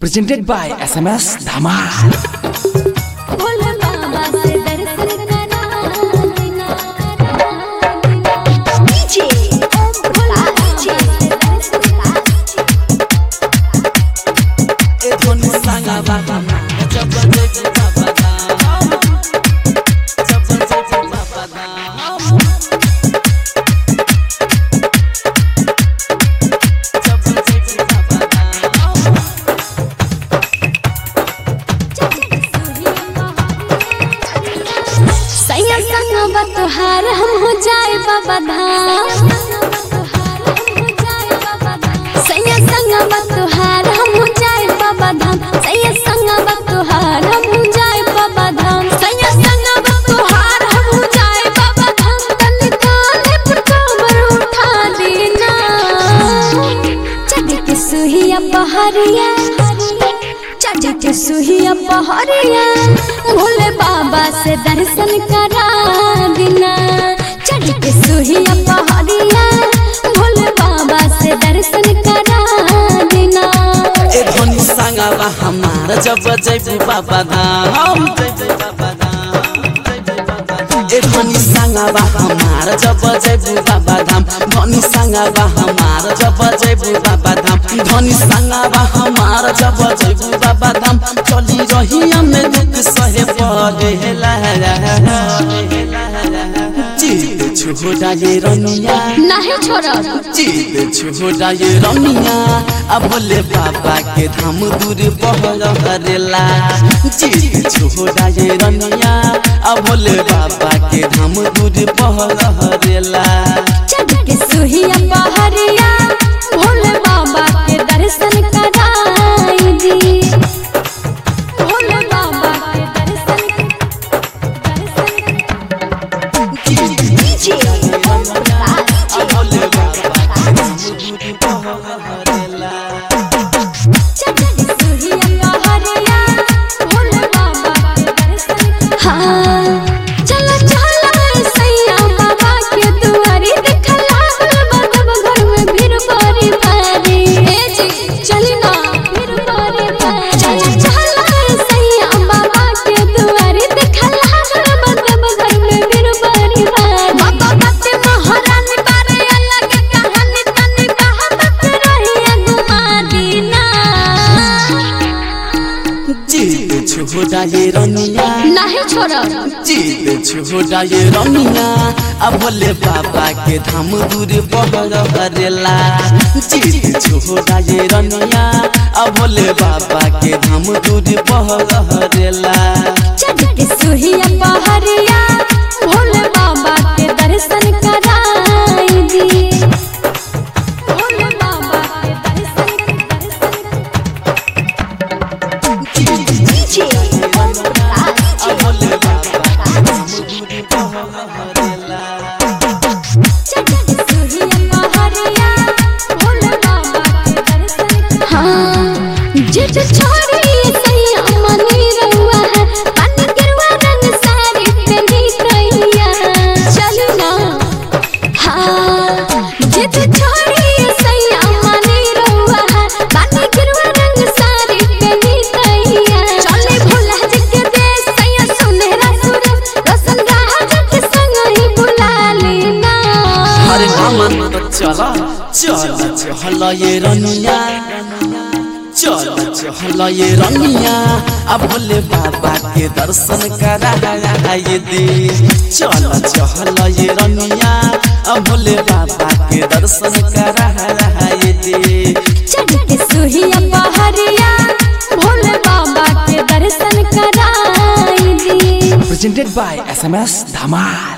presented by SMS Dhamal. Bhole बाबा से दर्शन करा देना डीजे ओम भोला डीजे सैया संग बतहार हम हो जाए बाबा धाम सैया संग बतहार हम हो जाए बाबा धाम सैया संग बतहार हम हो जाए बाबा धाम सैया संग बतहार हम हो जाए बाबा धाम तन काले पर कमर उठा देना चढ़ के सुहिया पहाड़िया चढ़ के सुहिया पहाड़िया भोले बाबा से दर्शन करा देना चढ़ के सुहिया पहाड़िया भोले बाबा से दर्शन करा देना ए धनी संगवा हमार जब जैबू बाबा धाम जैबू बाबा धाम ए धनी संगवा हमार जब जैबू बाबा धाम धनी संगवा हमार जब जैबू बाबा धाम धनी संगवा हमार जब जैबू बाबा धाम चली रही हमें दुख सहे पड़ेला जीत छोड़ा ये रनिया नहीं छोड़ा जीत छोड़ा ये रमिया अब भोले बाबा के धाम दूर बहरेला जीत छोड़ा ये रमिया अब भोले बाबा के धाम दूर बहरेला चढ़ के सुहिया पहाड़िया भोले बाबा के दर्शन कराई दी भोले बाबा के दर्शन डीजे अब भोले बाबा के धाम दूर बहरेला चढ़ के सुहिया पहाड़िया भोले बाबा के दर्शन हाँ चलो चलो सैया बाबा के दुआरी देखला बाबा घर में भीड़ बड़ी भारी ए जी चली ना भीड़ बड़ी भारी चलो चलो सैया बाबा के दुआरी देखला बाबा घर में भीड़ बड़ी भारी बाबा बाते महारानी बारे अलग कहानी तनी कहावत रही गुमा दीना जीत छोड़ा ये रनिया नहीं छोड़ा जीत छोड़ा ये रमिया अब भोले बाबा के धाम दूर बहरेला जीत छोड़ा ये रमिया अब भोले बाबा के धाम दूर बहरेला चढ़ के सुहिया पहाड़िया भोले बाबा के दर्शन कराई दी भोले बाबा के दर्शन डीजे अब भोले बाबा के धाम दूर बहरेला चढ़ के सुहिया पहाड़िया भोले बाबा के दर्शन हाँ जित छोड़ी सैया मनी रहुआ है पानी गिरवा रंग साड़ी पहनी कैया चली ना हाँ जित छोड़ी सैया मनी रहुआ है पानी गिरवा रंग साड़ी पहनी कैया चले भोला जी के देश सैया सुनहरा सूरज रोशन गाह के संग ही बुला लेना अरे नामन तो चला चल चल ये रनिया चल चल ये रनिया अब भोले बाबा के दर्शन करा ये दे चल चल ये रनिया अब भोले बाबा के दर्शन करा ये दे चढ़ के सुहिया पहाड़िया भोले बाबा के दर्शन कराई दी Presented by SMS Dhamal.